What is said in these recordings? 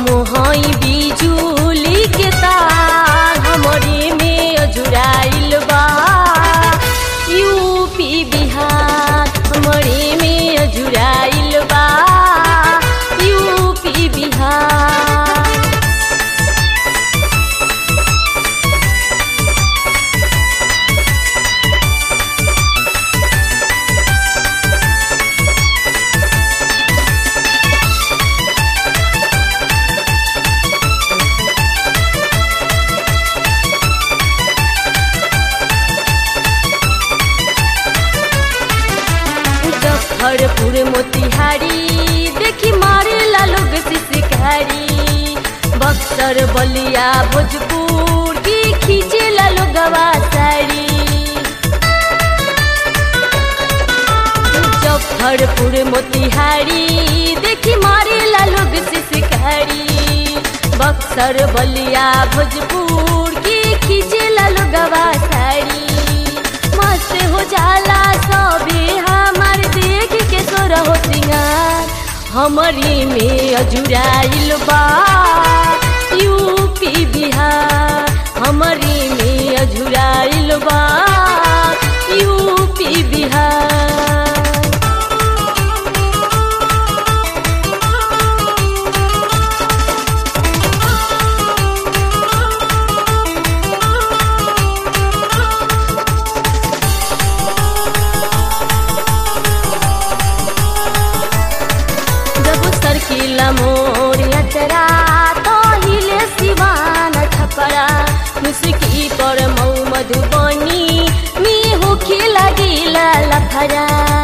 हई बिजुली के तार हमरे में अजुराइल बा यूपी बिहार हमरे में अजुराइल बा यूपी बिहार मुजफ्फरपुर मोतिहारी देखी मारेला लोग शिकारी बक्सर बलिया भोजपुर की खींचेला लोगवा साड़ी मुजफ्फरपुर मोतिहारी देखी मारेला लोग शिकारी बक्सर बलिया भोजपुर की खींचेला लोगवा साड़ी मस्त हो जाला सबे हमार देख के सोर हो सिंगार हमरी में अजुराइल बा यूपी बिहार हमरी में अजुराइल बा यूपी बिहार जब सरकिला मोर अचरा तो हिले सिवान छपरा मुस्की पर मऊ मधुबनी मी होखे लगिला लफरा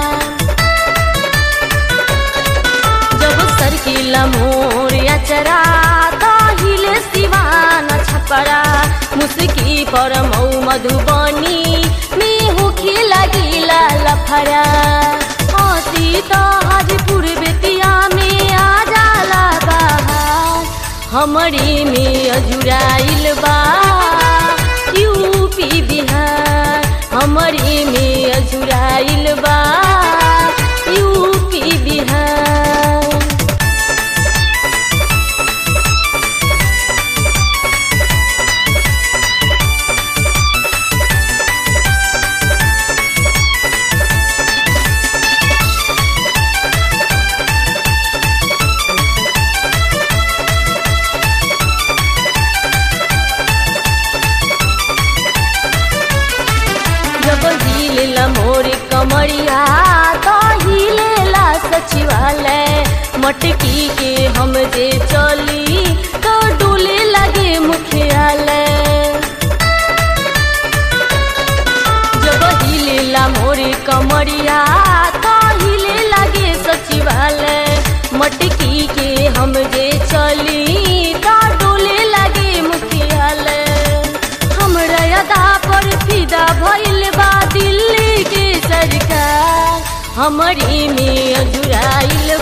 जब सरकिला मोर अचरा तो हिले सिवान छपरा मुस्की पर मऊ मधुबनी मी होखे लगिला लफरा हसी तो हाजीपुर बेतिया में आ जाला बाहर हमरी में अजुराइल बा यूपी बिहार हमरी में अजुराइल बा यूपी बिहार जब हिलेला मोर कमरिया तो हिलेला सचिवालय मटकी के हम जे चली तो डोले लगे मुखियालय जब हिलेला मोर कमरिया तो हिले लगे सचिवालय मटकी के हम जे चली तो डोले लगे मुखियालय हमरा अदा पर फिदा भइल बा दिल्ली के सरकार हमरी में अजुराइल